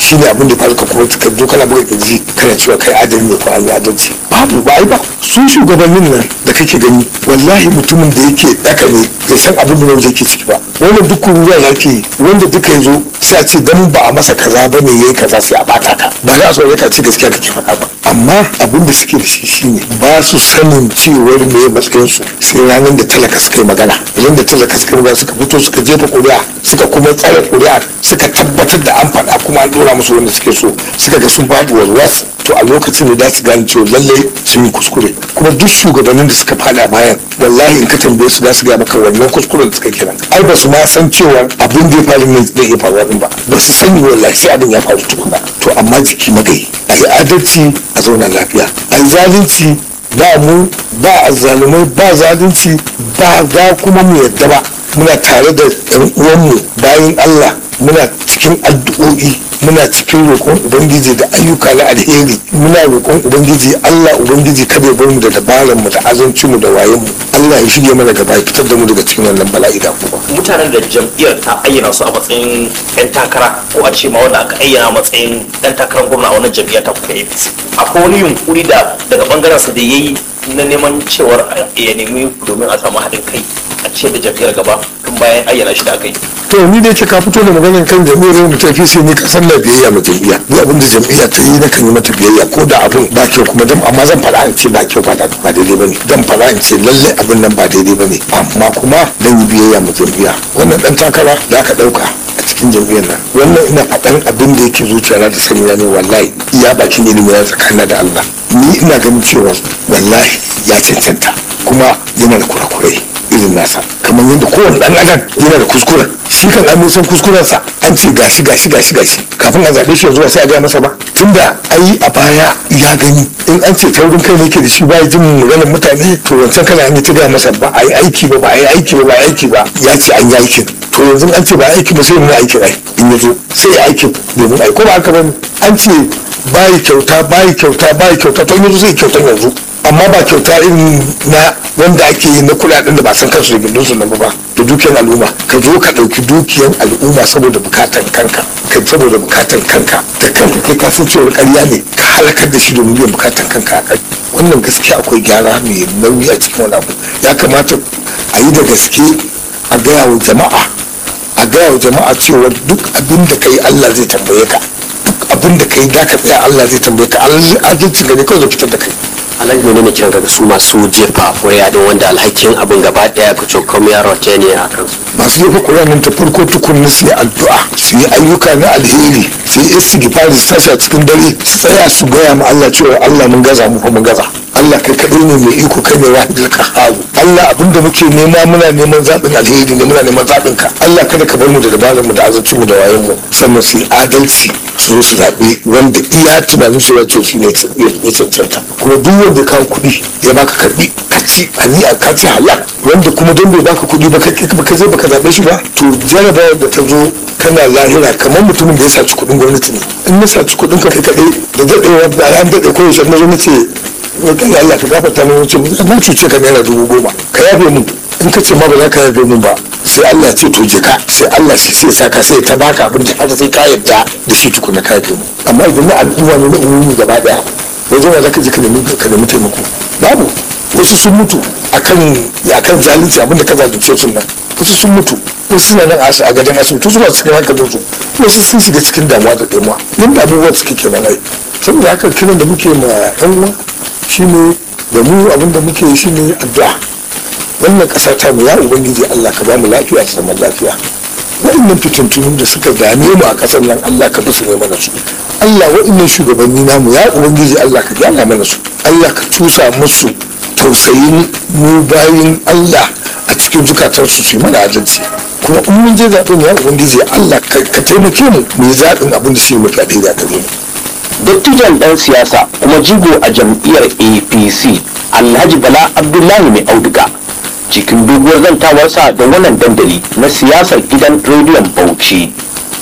shine abin da faru ka kuma ka zo kana buga kirji kana cewa kai adali ne ko an yi adalci babu ba ai ba su shugabannin nan da kake gani wallahi mutumin da yake daka ne bai san abin da wanda yake ciki ba wannan duk ruwa yake wanda duka ya zo sai a ce dan ba a masa kaza ba ne yayi kaza sai a bata ka ba za a so ka ce gaskiya kake faɗa ba amma abin da suke da shi shine ba su sanin cewar me matsayin su sai ranar da talaka suka yi magana ranar da talaka suka yi magana suka fito suka jefa ƙuri'a suka kuma tsare ƙuri'a suka tabbatar da an faɗa kuma an dora musu wanda suke so suka ga sun faɗi warwas to a lokacin da za su gane cewa lallai sun yi kuskure kuma duk shugabannin da suka faɗa bayan wallahi in ka tambaye su za su gaya maka wannan kuskuren da suka kenan ai ba su ma san cewa abin da ya faru ne zai iya faruwa din ba ba su sani wallahi sai abin ya faru tukuna to amma jiki magayi a yi adalci a zauna lafiya a yi zalunci ba mu ba azzalumai ba zalunci ba za kuma mu yadda ba muna tare da yan uwanmu bayan Allah muna cikin addu'o'i muna cikin roƙon ubangiji da ayyuka na alheri muna roƙon ubangiji Allah ubangiji kada ya bar mu da dabaran mu da azancin mu da wayen mu Allah ya shige mana gaba ya fitar da mu daga cikin wannan bala'i da kuma mutanen da jam'iyyar ta ayyana su a matsayin 'yan takara ko a ce ma wanda aka ayyana a matsayin ɗan takarar gwamna a wannan jam'iyyar ta kuka apc akwai wani yunkuri da daga bangaren sa da ya yi na neman cewar ya nemi domin a samu haɗin kai a ce da jam'iyyar gaba tun bayan ayyana shi da aka yi to ni dai ce ka fito da maganar kan jam'iyyar mu tafi sai ni kasan na biyayya ma jam'iyya ni abin da jam'iyya ta yi na kan yi mata biyayya ko da abin ba kyau kuma dan amma zan faɗa in ce ba kyau ba ba daidai bane dan faɗa in ce lalle abin nan ba daidai bane amma kuma dan yi biyayya ma jam'iyya wannan dan takara da aka ɗauka a cikin jam'iyyar nan wannan ina faɗan abin da yake zuciya da sani ne wallahi iya bakin ilimi na tsakanin da Allah ni ina ganin cewa wallahi ya cancanta kuma yana da kurakurai irin nasa kamar yadda kowane dan adam yana da kuskuren shi kan an san kuskurensa an ce gashi gashi gashi gashi kafin a zaɓe shi yanzu ba sai a gaya masa ba tunda ai a baya ya gani in an ce taurin kai ne ke da shi ba jin maganar mutane to wancan kana an yi ta gaya masa ba a yi aiki ba ba a yi aiki ba ba a yi aiki ba ya ce an yi aikin to yanzu an ce ba a aiki ba sai mun aiki ai in ya zo sai ya aikin domin ai ko ba haka ba an ce bayi kyauta bayi kyauta bayi kyauta to in yanzu zai kyautan yanzu amma ba kyauta irin na wanda ake yi na kudaden da ba san kansu da gindin su nan ba da dukiyar al'umma ka zo ka ɗauki dukiyar al'umma saboda bukatan kanka kai saboda bukatan kanka da kanka kai kasan cewar ƙarya ne ka halakar da shi domin biyan bukatan kanka a kai wannan gaskiya akwai gyara mai nauyi a cikin wani abu ya kamata a yi da gaske a gaya wa jama'a a gaya wa jama'a cewa duk abin da kai Allah zai tambaye ka duk abin da kai da ka tsaya Allah zai tambaye ka adalci gane kawai zai fitar da kai alhaji ne ne kiran ga su masu jefa kuri'a din wanda alhakin abin gaba daya ku cokom ya rote ne a kansu masu jefa kuri'a nan ta farko tukunna su yi addu'a su yi ayyuka na alheri su yi istighfari su tashi a cikin dare su tsaya su gaya ma Allah cewa Allah mun gaza mu mun gaza Allah kai kadai ne mai iko kai ne wahidul qahhar Allah abinda muke nema muna neman zaɓin alheri ne muna neman zaɓin ka Allah kada ka bar mu da dabarar mu da azancin mu da wayan mu sannan su yi adalci su zo su zaɓe wanda iya tunanin su wato shi ne ya cancanta kuma duk wanda kawo kuɗi ya baka karɓi ka ci ani a ka ci halal wanda kuma don bai baka kuɗi ba ka zai baka zaɓe shi ba to jarabawar da ta zo kana lahira kamar mutumin da ya saci kuɗin gwamnati ne in na saci kuɗin ka kai kaɗai da daɗewa da ran daɗe ko yaushe na zo na ce kan Allah ka gafarta min wuce na cuce ka naira dubu goma ka yafe mun in ka ce ma ba za ka yafe mun ba sai Allah ce to je ka sai Allah shi sai sa ka sai ta baka abin da haka sai ka yarda da shi tukuna ka yafe mu amma idan na al'umma ne na umumi gaba daya wajen wa zaka je ka nemi ka nemi taimako babu wasu sun mutu akan akan zalunci abin da ka zalunce su nan wasu sun mutu wasu suna nan a gadon asibiti su ba cikin hankalin su wasu sun shiga cikin damuwa da damuwa yadda abubuwan suke kenan ai saboda haka kiran da muke ma yan uwa shine da mu abin da muke shine addu'a wannan ƙasa ta mu ya ubangiji Allah ka ba mu lafiya da zaman lafiya wa'annan fitintunu da suka dame mu a ƙasar nan Allah ka bisu ne mana su Allah wa'annan shugabanni namu ya ubangiji Allah ka gyara mana su Allah ka tusa musu tausayin mu bayin Allah a cikin zukatarsu su yi mana adalci kuma in mun je zaɓen ya ubangiji Allah ka taimake mu mu yi zaɓin abin da shi mafi alheri a gare mu dattijan ɗan siyasa kuma jigo a jam'iyyar apc alhaji bala abdullahi mai auduga cikin doguwar zantawarsa da wannan dandali na siyasar gidan rediyon bauchi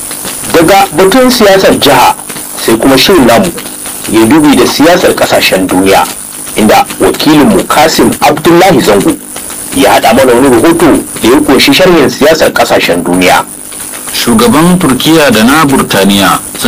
daga batun siyasar jiha sai kuma shirin namu ya dubi da siyasar kasashen duniya inda wakilinmu kasim abdullahi zango ya haɗa mana wani rahoto da ya kunshi sharhin siyasar kasashen duniya shugaban turkiya da na burtaniya sun tattauna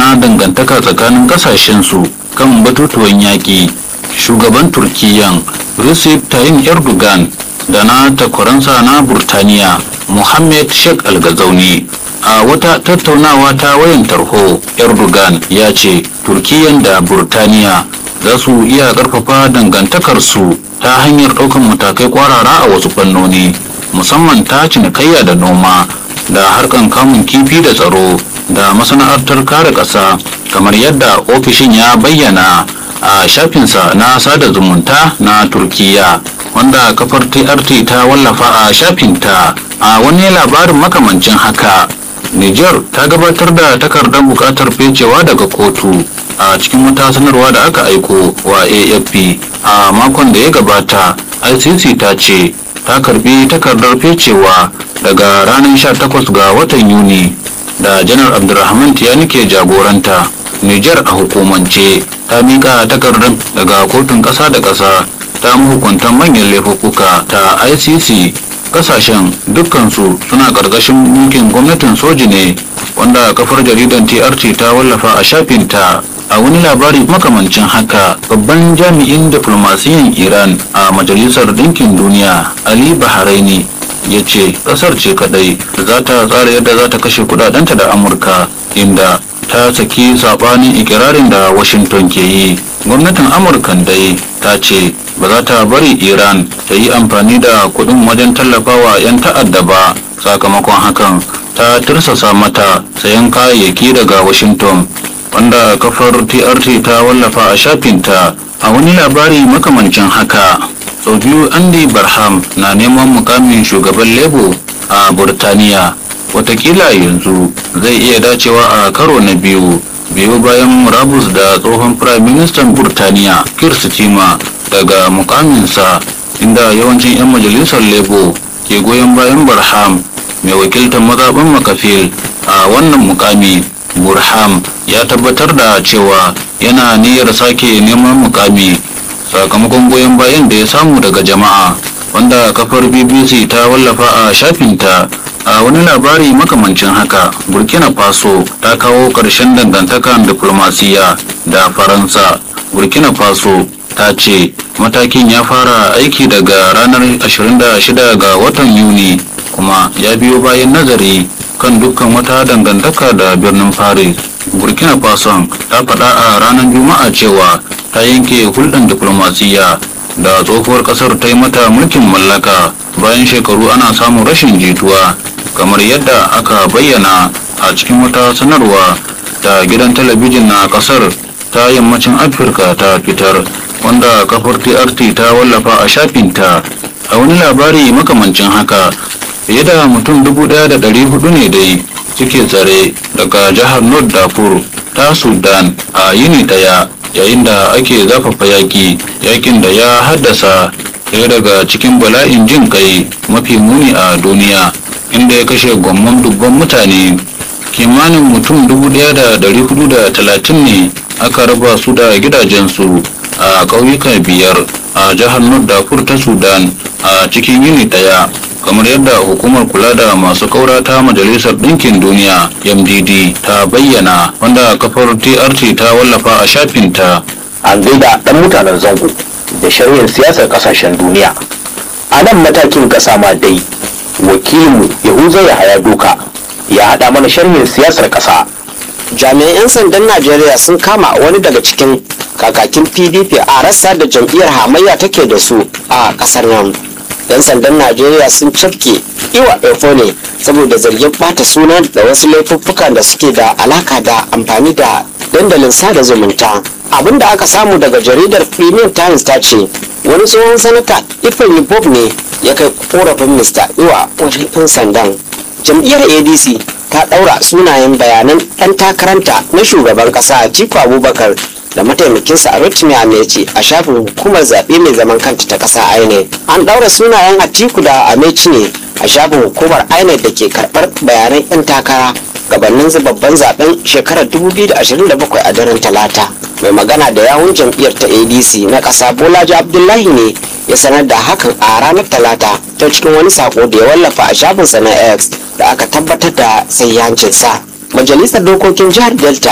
na dangantaka tsakanin kasashensu kan batutuwan yaƙi shugaban turkiyyan recep tayyip erdogan da na takwaransa na burtaniya mohammed sheikh algazauni a wata tattaunawa ta wayan tarho erdogan ya ce turkiyyan da burtaniya za su iya karfafa dangantakarsu ta hanyar ɗaukar matakai kwarara a wasu fannoni musamman ta cinikayya da noma da harkan kamun kifi da tsaro da masana'antar kare ƙasa kamar yadda ofishin ya bayyana a shafinsa na sada zumunta na turkiya wanda kafar trt ta wallafa a shafinta a wani labarin makamancin haka niger ta gabatar da takardar bukatar fecewa daga kotu a cikin wata sanarwa da aka aiko wa afp a makon da ya gabata icc ta ce ta karbi takardar fecewa daga ranar 18 ga watan yuni da janar abdulrahman tiyani ke jagoranta niger a hukumance ta mika takardar daga kotun ƙasa da ƙasa ta mahukuntan manyan laifuka ta icc kasashen dukkansu suna ƙarƙashin mulkin gwamnatin soji ne wanda kafar jaridan trt ta wallafa a shafinta a wani labari makamancin haka babban jami'in diflomasiyan iran a majalisar ɗinkin duniya ali bahraini ya ce ƙasar ce kadai za ta tsara yadda za ta kashe kudadenta da amurka inda ta saki saɓanin ikirarin da washington ke yi gwamnatin amurkan dai ta ce ba za ta bari iran ta yi amfani da kudin wajen tallafawa 'yan ta'adda ba sakamakon hakan ta tirsasa mata sayan kayayyaki daga washington wanda kafar trt ta wallafa a shafinta a wani labari makamancin haka sau biyu andy barham na neman mukamin shugaban lebo a burtaniya watakila yanzu zai iya dacewa a karo na biyu biyu bayan murabus da tsohon prime minister burtaniya kir stima daga mukaminsa inda yawancin 'yan majalisar lebo ke goyon bayan barham mai wakiltar mazaɓin makafil a wannan mukami burham ya tabbatar da cewa yana niyyar sake neman mukami sakamakon goyon bayan da ya samu daga jama'a wanda kafar bbc ta wallafa a shafinta a wani labari makamancin haka burkina faso ta kawo ƙarshen dangantakan diplomasiya da faransa burkina faso ta ce matakin ya fara aiki daga ranar 26 ga watan yuni kuma ya biyo bayan nazari kan dukkan wata dangantaka da birnin paris burkina faso ta faɗa a ranar juma'a cewa ta yanke hulɗar diplomasiya da tsohuwar ƙasar ta yi mata mulkin mallaka bayan shekaru ana samun rashin jituwa kamar yadda aka bayyana a cikin wata sanarwa da gidan talabijin na ƙasar ta yammacin afirka ta fitar wanda kafar trt ta wallafa a shafinta a wani labari makamancin haka fiye da mutum dubu ɗaya da ɗari hudu ne dai suke tsare daga jihar north darfur ta sudan a yini ɗaya yayin da ake zafafa yaƙi yaƙin da ya haddasa ɗaya daga cikin bala'in jin kai mafi muni a duniya inda ya kashe gwamman dubban mutane kimanin mutum dubu ɗaya da ɗari hudu da talatin ne aka raba su da gidajensu a ƙauyuka biyar a jihar north darfur ta sudan a cikin yini ɗaya kamar yadda hukumar kula da masu kaura ta majalisar ɗinkin duniya mdd ta bayyana wanda kafar trt ta wallafa a shafinta an gaida ɗan mutanen zango da sharhin siyasar ƙasashen duniya a nan matakin ƙasa ma dai wakilinmu yahuza ya haya doka ya haɗa mana sharhin siyasar ƙasa jami'an 'yan sandan najeriya sun kama wani daga cikin kakakin pdp a rassa da jam'iyyar hamayya take da su a kasar nan 'yan sandan najeriya sun cafke iwa ne saboda zargin bata suna da wasu laifuffukan da suke da alaka da amfani da dandalin sada zumunta abin da aka samu daga jaridar premium times ta ce wani tsohon sanata ifeanyi bob ne ya kai korafin mr iwa wajen 'yan sandan jam'iyyar adc ta ɗaura sunayen bayanan ɗan takaranta na shugaban ƙasa Atiku Abubakar da mataimakinsa a Rotimi Ameci a shafin hukumar zaɓe mai zaman kanta ta ƙasa INEC. An ɗaura sunayen Atiku da Ameci ne a shafin hukumar INEC da ke karɓar bayanan 'yan takara gabanin babban zaben shekarar 2027 a daren talata. Mai magana da yawun jam'iyyar ta ADC na ƙasa Bolaji Abdullahi ne ya sanar da hakan a ranar talata ta cikin wani sako da ya wallafa a shafinsa na X da aka tabbatar da sayyancinsa. Majalisar Dokokin Jihar Delta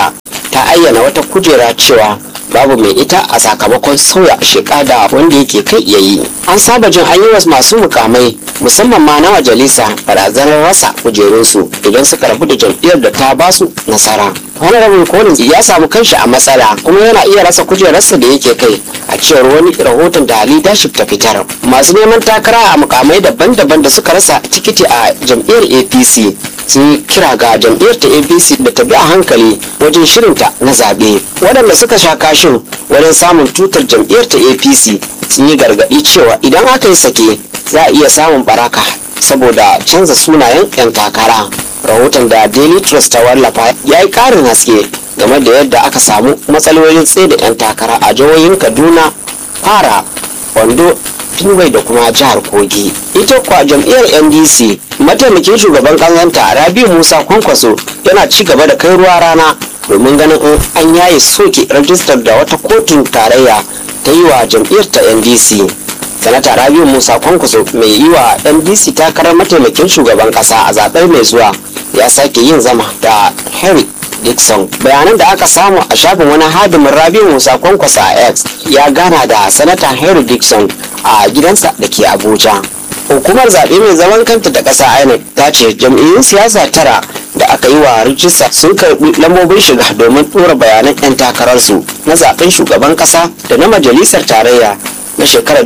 ta ayyana wata kujera cewa babu mai ita a sakamakon sauya sheka da wanda yake kai ya yi an saba jin an yi wa masu mukamai musamman ma na majalisa barazanar rasa kujerunsu idan suka rabu da jam'iyyar da ta basu nasara honorable collins ya samu kanshi a matsala kuma yana iya rasa kujerarsa da yake kai a cewar wani rahoton da leadership ta fitar masu neman takara a mukamai daban-daban da suka rasa tikiti a jam'iyyar apc sun yi kira ga jam'iyyar ta apc da ta bi a hankali wajen shirinta na zaɓe waɗanda suka sha kashin wajen samun tutar jam'iyyar ta apc sun yi gargaɗi cewa idan aka yi sake za a iya samun baraka saboda canza sunayen 'yan takara rahoton da daily trust ta wallafa ya yi ƙarin haske game da yadda aka samu matsalolin tsaye da 'yan takara a jihohin kaduna fara wando Benue da kuma jihar Kogi. Ita kuwa jam'iyyar NDC mataimakin shugaban ƙasanta Rabi Musa Kwankwaso yana ci gaba da kai ruwa rana domin ganin in an yaye soke rajistar da wata kotun tarayya ta yi wa jam'iyyar ta NDC. Sanata Rabi Musa Kwankwaso mai yi wa NDC takarar mataimakin shugaban ƙasa a zaɓen mai zuwa ya sake yin zama da Henry Dixon bayanan da aka samu a shafin wani hadimin Rabi Musa Kwankwasa a X ya gana da sanata Henry Dixon a gidansa da ke Abuja. Hukumar zaɓe mai zaman kanta da ƙasa INEC ta ce jam'iyyun siyasa tara da aka yi wa rijista sun karɓi lambobin shiga domin ɗora bayanan 'yan takararsu na zaɓen shugaban ƙasa da na majalisar tarayya na shekarar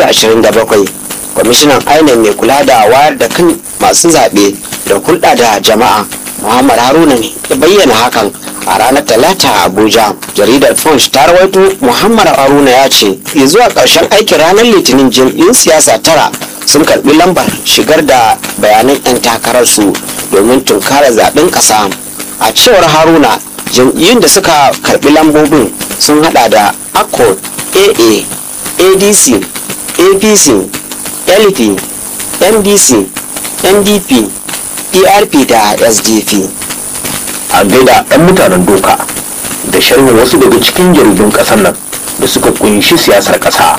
2027. Kwamishinan INEC mai kula da wayar da kan masu zaɓe da hulɗa da jama'a Muhammad Haruna ne ya bayyana hakan a ranar Talata a Abuja. Jaridar Punch ta rawaito Muhammad Haruna ya ce ya zuwa ƙarshen aikin ranar Litinin jam'iyyun siyasa tara sun karɓi lambar shigar da bayanan 'yan takararsu domin tunkara zaɓen ƙasa. A cewar Haruna jam'iyyun da suka karɓi lambobin sun hada da ACO, AA, ADC, APC, LP, MDC, NDP, DRP da SDP. a gaida 'yan mutanen doka da sharhin wasu daga cikin jaridun ƙasar nan da suka kunshi siyasar ƙasa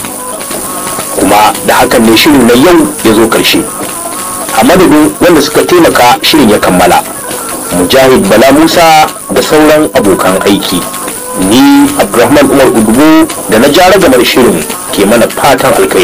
kuma da hakan ne shirin na yau ya zo ƙarshe a madadin wanda suka taimaka shirin ya kammala mujahid bala musa da sauran abokan aiki ni abdulrahman umar udubu da na jara gamar shirin ke mana fatan alkai